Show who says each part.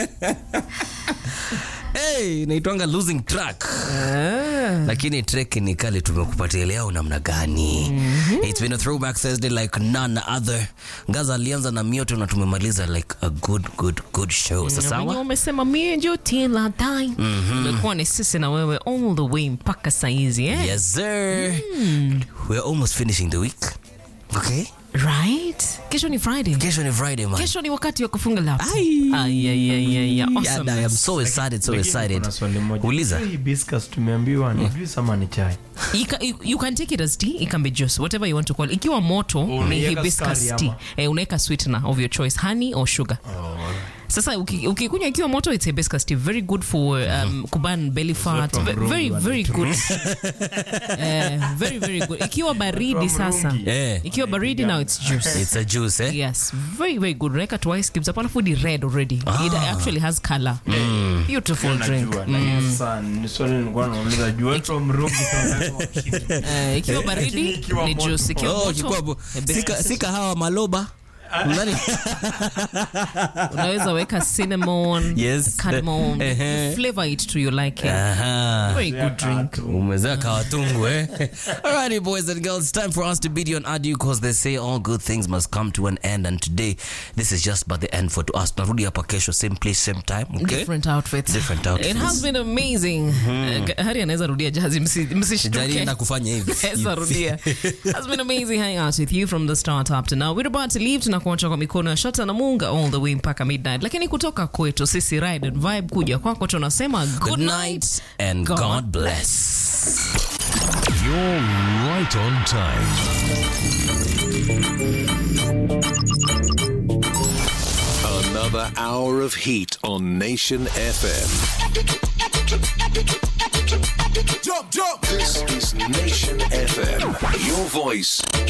Speaker 1: hey, naitwanga losing track lakini trek ni kale tumekupatia leo namna gani it's been a throwback thursday like none other ngaza alianza na mioto na tumemaliza like a good good good show
Speaker 2: Wenye
Speaker 1: sasawa
Speaker 2: umesema mie njo till I die. Umekuwa ni sisi na wewe all the way mpaka saizi eh?
Speaker 1: yes sir we're almost finishing the week okay
Speaker 2: Right? Kesho ni Friday.
Speaker 1: kesho ni friday man
Speaker 2: Kesho ni wakati wa kufunga laptop.
Speaker 1: Ai.
Speaker 2: Ay, ay, ay, ay, ay.
Speaker 1: Yeah,
Speaker 2: Awesome.
Speaker 1: I am so excited so
Speaker 3: Lakini
Speaker 1: excited
Speaker 3: kuna swali moja.
Speaker 1: uliza
Speaker 3: Hii hibiscus tumeambiwa ni juice ama ni chai?
Speaker 2: You can, you, you can take it as tea, it can be juice, whatever you want to call it. Ikiwa moto ni
Speaker 3: Unaiweka
Speaker 2: hibiscus
Speaker 3: sukari
Speaker 2: tea.
Speaker 3: ama?
Speaker 2: Eh, unaweka sweetener of your choice, honey or sugar. Sasa uki- ukikunywa ikiwa moto it's hibiscus tea, very good for um, kuban belly fat,
Speaker 3: from
Speaker 2: Ve- very
Speaker 3: Rungu
Speaker 2: very good. Eh, very very good. Ikiwa baridi
Speaker 3: From
Speaker 2: sasa.
Speaker 3: Rungi.
Speaker 1: Eh.
Speaker 2: Ikiwa baridi now it's juice.
Speaker 1: it's a juice eh
Speaker 2: Yes, very very good. Unaweka two ice cubes hapo alafu ni red already. It actually has color. Beautiful drink.
Speaker 3: Najua, lakini sasa ni swali nilikuwa nauliza, juu from Rungi tunaweka kitu.
Speaker 2: Eh, ikiwa baridi
Speaker 3: Lakini ikiwa
Speaker 2: ni
Speaker 3: moto.
Speaker 2: juice, ikiwa
Speaker 1: Oh,
Speaker 2: moto
Speaker 1: kikuwa bo-
Speaker 2: hibiscus.
Speaker 1: sika, sika hawa maloba Nani?
Speaker 2: unaweza weka cinnamon
Speaker 1: Yes.
Speaker 2: cardamom
Speaker 1: Ehe.
Speaker 2: flavor it to your liking
Speaker 1: Aha.
Speaker 2: very good drink
Speaker 1: umezea kawatungu eh? Alrighty boys and girls, time for us to bid you an adieu because they say all good things must come to an end and today this is just but the end for to us. Narudi hapa kesho same place same time, okay?
Speaker 2: different outfits
Speaker 1: Different outfits.
Speaker 2: it has been amazing uh, hari anaweza rudia jazi msi- msishtuke
Speaker 1: Sijalienda kufanya hivi.
Speaker 2: Naweza rudia. Has been amazing hanging out with you from the start up to now. We're about to leave, tunakuacha kwa mikono ya Shata na Munga all the way mpaka midnight, lakini kutoka kwetu sisi Ride and Vibe kuja kwako tunasema good,
Speaker 1: Good night and
Speaker 2: God
Speaker 1: God bless.
Speaker 4: You're right on time. Another hour of heat on Nation FM. Jump, jump. This is Nation FM. Your voice,